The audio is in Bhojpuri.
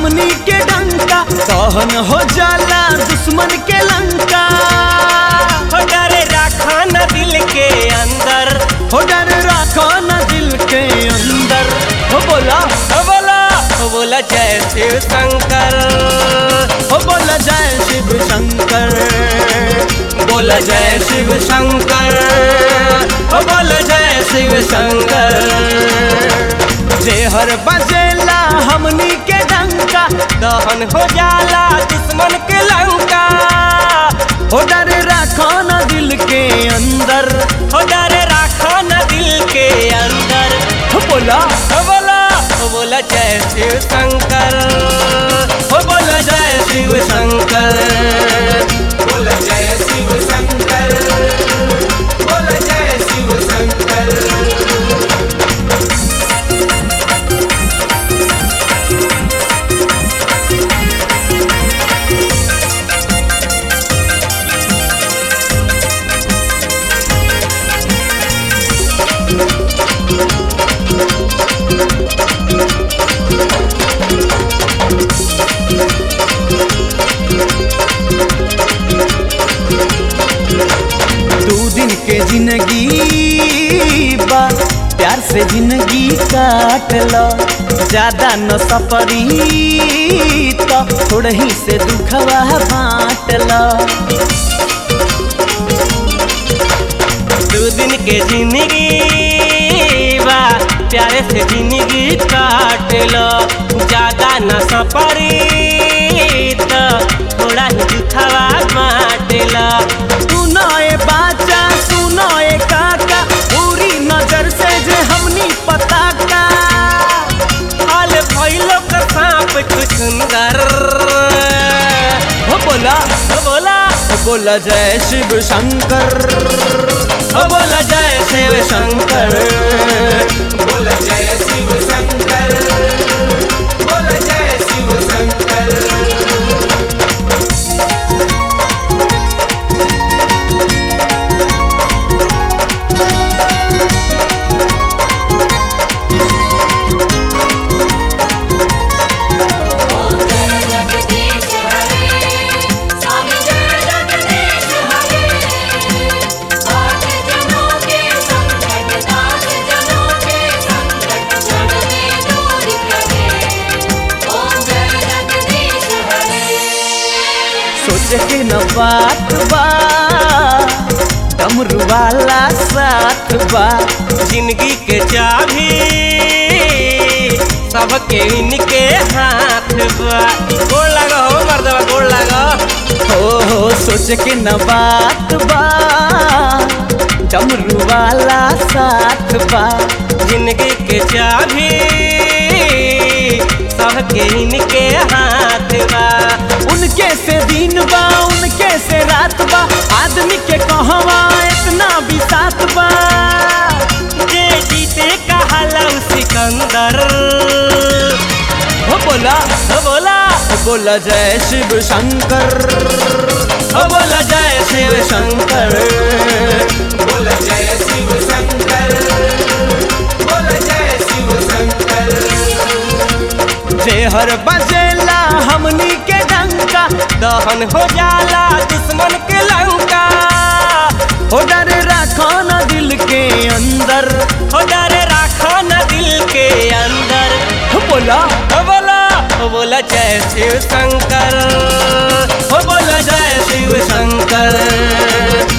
हमनी के डंका सहन हो जाला दुश्मन के लंका हो डरे राखा न दिल के अंदर हो डर रखो न दिल के अंदर हो बोला हो बोला हो बोला जय शिव शंकर हो बोला जय शिव शंकर बोला जय शिव शंकर हो बोला जय शिव शंकर जे हर बजेला हमनी के डंका दहन हो जाला दुश्मन के लंका हो डर रखो न दिल के अंदर हो डरे राखा न दिल के अंदर हो बोला हो बोला हो बोला जय शिव शंकर हो बोला जय शिव शंकर बोला जय शिव शंकर बोला जय शिव शंकर दो दिन के जिंदगी बा प्यार से जिंदगी काट लो ज्यादा न सपरी तो थोड़ा ही से दुखवा बांट लो दो दिन के जिंदगी बा प्यारे से जिंदगी काट लो ज्यादा न सपरी तो थोड़ा ही दुखवा बांट लो सुनो ए बाचा सुनो ए काका पूरी नजर से जे हमनी पता का हाल भइलो का सांप कुछ सुंदर हो बोला हो बोला हो बोला जय शिव शंकर हो बोला जय शिव शंकर बोला जय शिव शंकर बोला जय शिव शंकर जगदीश हरे स्वामी जय जगदीश हरे आठ जनों के संकट नाथ जनों के संकट छड़ने दूर करे ओम जय जगदीश हरे सोच के न बात बा डमरू वाला साथ बा जिंदगी के चाबी सबके इनके हाथ बा गोड़ लगा हो मर्दवा गोड़ लगा हो हो सोच के न बात बा डमरू वाला साथ बा जिंदगी के चाबी सबके इनके हाथ बा उनके से दिन बा उनके से रात बा आदमी के कहवा इतना भी साथ बा जे जीते कहाला उ सिकंदर हो बोला हो बोला हो बोला जय शिव शंकर हो बोला जय शिव शंकर बोला जय शिव शंकर बोला जय शिव शंकर जे हर बजेला हमनी के डंका दहन हो जाला दुश्मन के लंका हो डर रखो न दिल के अंदर हो डरे राखा न दिल के अंदर हो बोला हो बोला हो बोला जय शिव शंकर हो बोला जय शिव शंकर